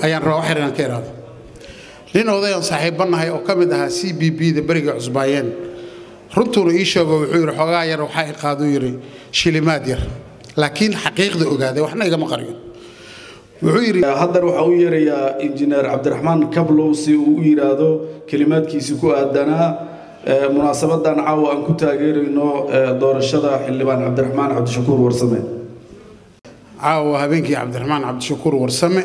ayaan rabaa wax yar inaan ka iraado nin odayan saaxiibbannahay oo ka mid ahaa c b b da berigay cusbaayeen runtuuna ii sheego wuxuu yidhi xoogaa yar waxaa i qaaduu yidhi shilimaad yar laakiin xaqiiqda ogaaday waxna igama qariyo wuxuu yidhi haddana waxaa u yeerayaa injineer cabdiraxmaan kablow si uu u yidhaahdo kelimaadkiisii ku aadanaa munaasabadan caawa aan ku taageerayno doorashada xildhibaan cabdiraxmaan cabdishakuur warsame caawa habeenkii cabdiraxmaan cabdishakuur warsame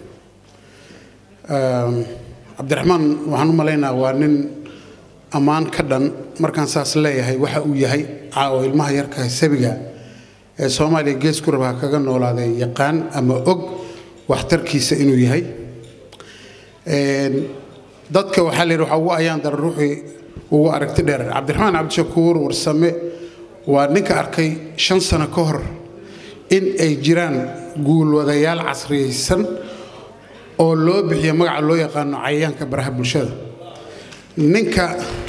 cabdiraxmaan waxaan u malaynaa waa nin ammaan ka dhan markaan saas leeyahay waxa uu yahay caawa ilmaha yarka sabiga ee soomaaliya gees ku rabaa kaga noolaaday yaqaan ama og waxtarkiisa inuu yahay dadka waxaa la yidhi waxaa ugu ayaan dara ruuxii ugu aragti dheer cabdiraxmaan cabdishakuur warsame waa ninka arkay shan sano ka hor in ay jiraan guulwadayaal casriyaysan oo loo bixiyo magaca loo yaqaano cayayaanka baraha bulshada ninka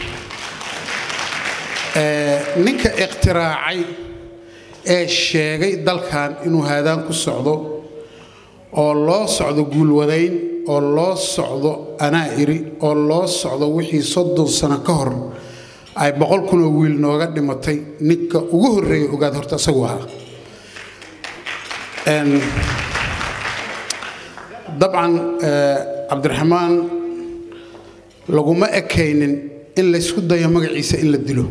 ninka ikhtiraacay ee sheegay dalkan inuu haadaan ku socdo oo loo socdo guulwadayn oo loo socdo anaa iri oo loo socdo wixii soddon sano ka hor ay boqol kunoo wiil nooga dhimatay ninka ugu horreeya ogaad horta isagu ahaa dabcan cabdiraxmaan laguma ekaynin in laysku dayo magaciisa in la dilo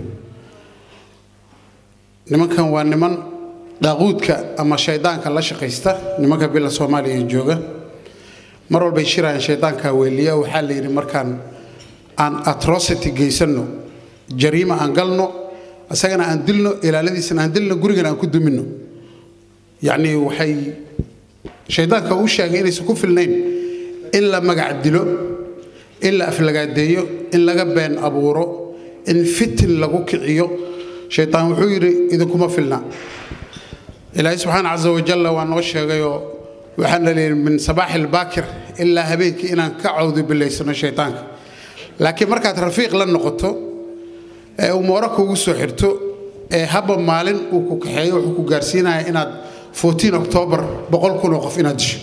nimankan waa niman daaquudka ama shaydaanka la shaqaysta nimanka bila soomaaliya jooga mar walbay shirayaan shaydaanka weeliya waxaa la yidhi markaan aan atrocity geysanno jariima aan galno isagana aan dilno ilaaladiisana aan dilno gurigana aan ku duminno yacnii waxay shaydaanka uu sheegay inaysan ku filnayn in la magac dilo in la aflagaadeeyo in laga been abuuro in fitin lagu kiciyo shaydaan wuxuu yidhi idinkuma filna ilaahay subxaana casa wajalla waa noo sheegayoo waxaana leeyihi min sabaaxi albaakir ilaa habeenkii inaan ka cawdu bilaysano shaydaanka laakiin markaad rafiiq la noqoto ee uu mooro kuugu soo xirto ee habba maalin uu ku kaxeeyo wuxuu ku gaarsiinaya inaad octoobar boqol kunoo qof inaad disho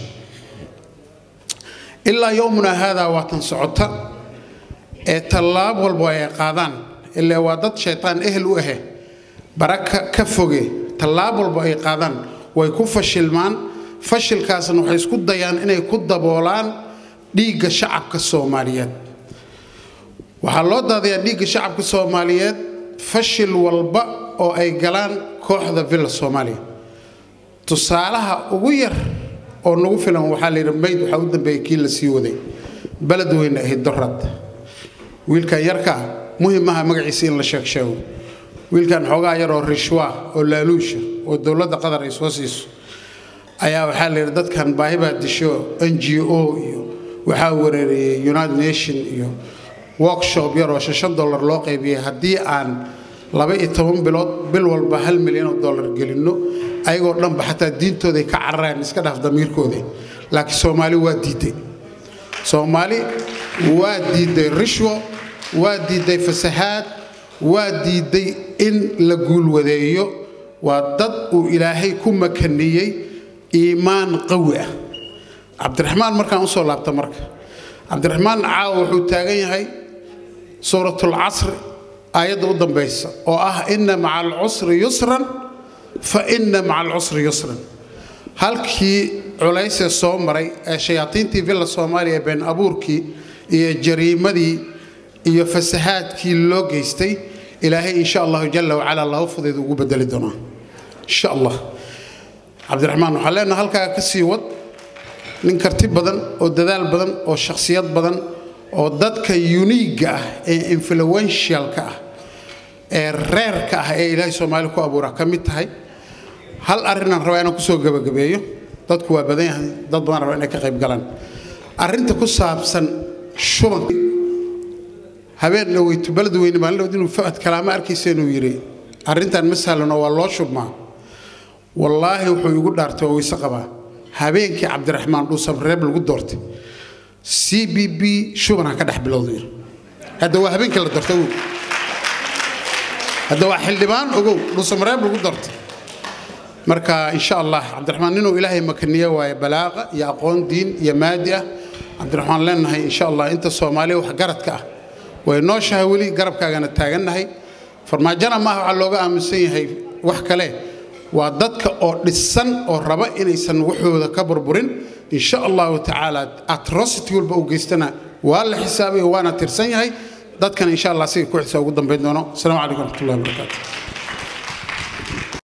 ilaa yowmuna haadaa waa tan socota ee tallaab walba ay qaadaan ilaa waa dad shaytaan ehel u ahe baraka ka foge tallaab walba ay qaadaan way ku fashilmaan fashilkaasna waxay isku dayaan inay ku daboolaan dhiigga shacabka soomaaliyeed waxaa loo daadayaa dhiigga shacabka soomaaliyeed fashil walba oo ay galaan kooxda villa soomaaliya tusaalaha ugu yar oo nagu filan waxaa la yidhi mayd waxaa u dambeeyey kii la sii waday baled weyne ahayd dorad wiilkan yarkaa muhim aha magaciisa in la sheeg sheego wiilkan xoogaa yar oo rishwa oo laaluusha oo dowladda qatar ay soo siiso ayaa waxaa la yidhi dadkan baahi baa disho n g o iyo waxaa wareeriyey united nation iyo workshop yar oo shan dollar loo qaybiyey haddii aan laba iyo toban bilood bil walba hal milyan oo dollar gelinno ayagoo dhanba xataa diintooday ka cararayaan iska dhaaf damiirkooda laakiin soomaali waa diiday soomaali waa diiday rishwo waa diiday fasahaad waa diiday in la guulwadeeyo waa dad uu ilaahay ku makaniyey iimaan qawi ah cabdiraxmaan markaan usoo laabta marka cabdiraxmaan caawa wuxuu taagan yahay suuratul casri aayadda u dambaysa oo ah inna maca alcusri yusran fa inna maca alcusri yusran halkii culaysee soo maray ee shayaatiintii villa soomaaliya been abuurkii iyo jariimadii iyo fasahaadkii loo geystay ilaahay insha allahu jalla wacala laba fudeed ugu bedeli doonaa insha allah cabdiraxmaan waxaan leenaha halkaa ka sii wad nin karti badan oo dadaal badan oo shakhsiyad badan oo dadka uniigga ah ee influentialka ah ee reerka ah ee ilaahay soomaali ku abuura ka mid tahay hal arrinaan rabaa inaan kusoo gabagabeeyo dadku waa badan yahay dad badan rabaa inay ka qayb galaan arrinta ku saabsan shubanka habeen dhaweyto baled weyne maalin dhawd inuu fa'ad kalaama arkaysa inuu yidhi arrintan ma sahlanoo waa loo shubmaa wallaahi wuxuu igu dhaartay oo weyse qabaa habeenkii cabdiraxmaan dhuusam reeb lagu doortay c b b shubanha ka dhex bilowday hadda waa habeenkii la doortay ogow hadda waa xildhibaan ogow dhuusam reeb lagu doortay marka insha allah cabdiraxmaan ninuu ilaahay makaniye waaye balaaqa iyo aqoon diin iyo maadi ah cabdiraxmaan leenahay insha allah inta soomaaliya wax garadka ah way nooshahay weli garabkaagana taagannahay farmaajona maaha waxaa looga aaminsan yahay wax kale waa dadka oo dhisan oo raba inaysan waxooda ka burburin insha allahu tacaala atrocity walba u geystana waa la xisaabay waana tirsan yahay dadkan insha allah siga ku xisa ugu dambayn doono asalaamu calaykum waraxmatullahi wabarakaatu